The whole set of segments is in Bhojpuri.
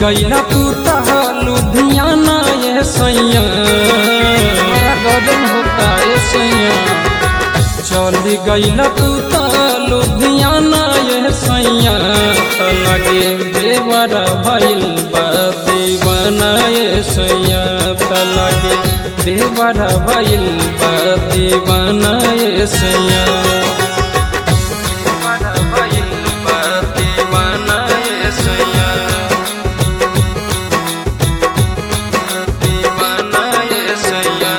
गईला तू तह लुधियाना ये सैया बड़ा गजन होता ये सैया चली गईला तू तह लुधियाना ये सैया त लगे देवर भइल बा दीवाना ये सैया त लगे देवर भइल बा दीवाना ये सैया देवर भइल बा दीवाना ये सैया दीवाना ये सैया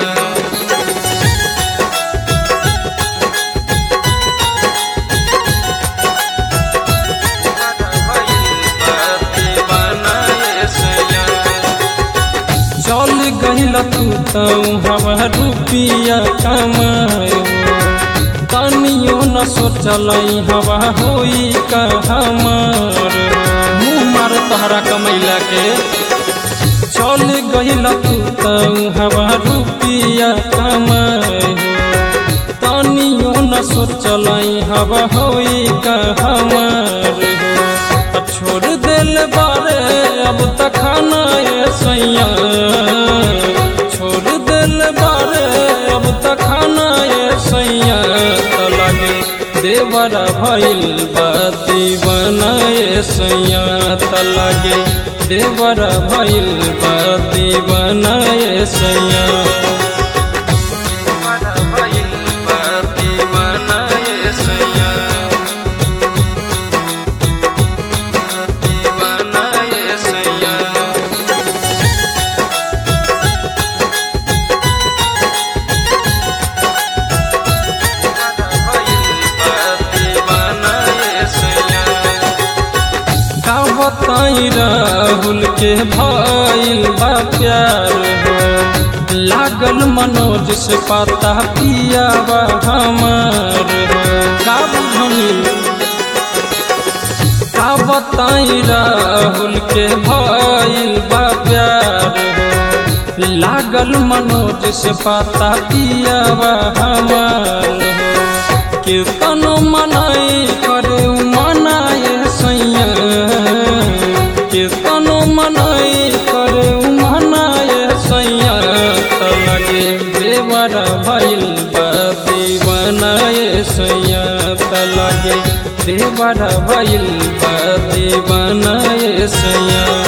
चल गईल तू तो हवा रुपिया कमायो तनियो न सोचल हवा होई का हमार मुँह मार तहरा कमैला के चल गईल तू तो हवा रुपिया कमायो तनियो न सोचल हवा होई का हमार अब छोड़ दिल बारे अब तक खाना ये सैया छोड़ दिल बारे अब तक खाना ये सैया त लगे देवर भइल बाती बनाए सैया त लगे देवर भइल बाती बनाए सैया देवर भइल बाती बनाए सैया दीवाना ये सैया दीवाना ये सैया का बताई राहुल के भइल बा प्यार हो लागल मनोज से पता पिया बा हमार हो का बुझनी का बताई राहुल के भइल बा प्यार हो लागल मनोज से पता पिया बा हमार हो कीर्तनो मनाई करे मनाए सैया कीर्तनो मनाई करे मनाए सैया त लगे देवर भइल बा दीवानाए सैया त लगे देवर भइल बा दीवानाए सैया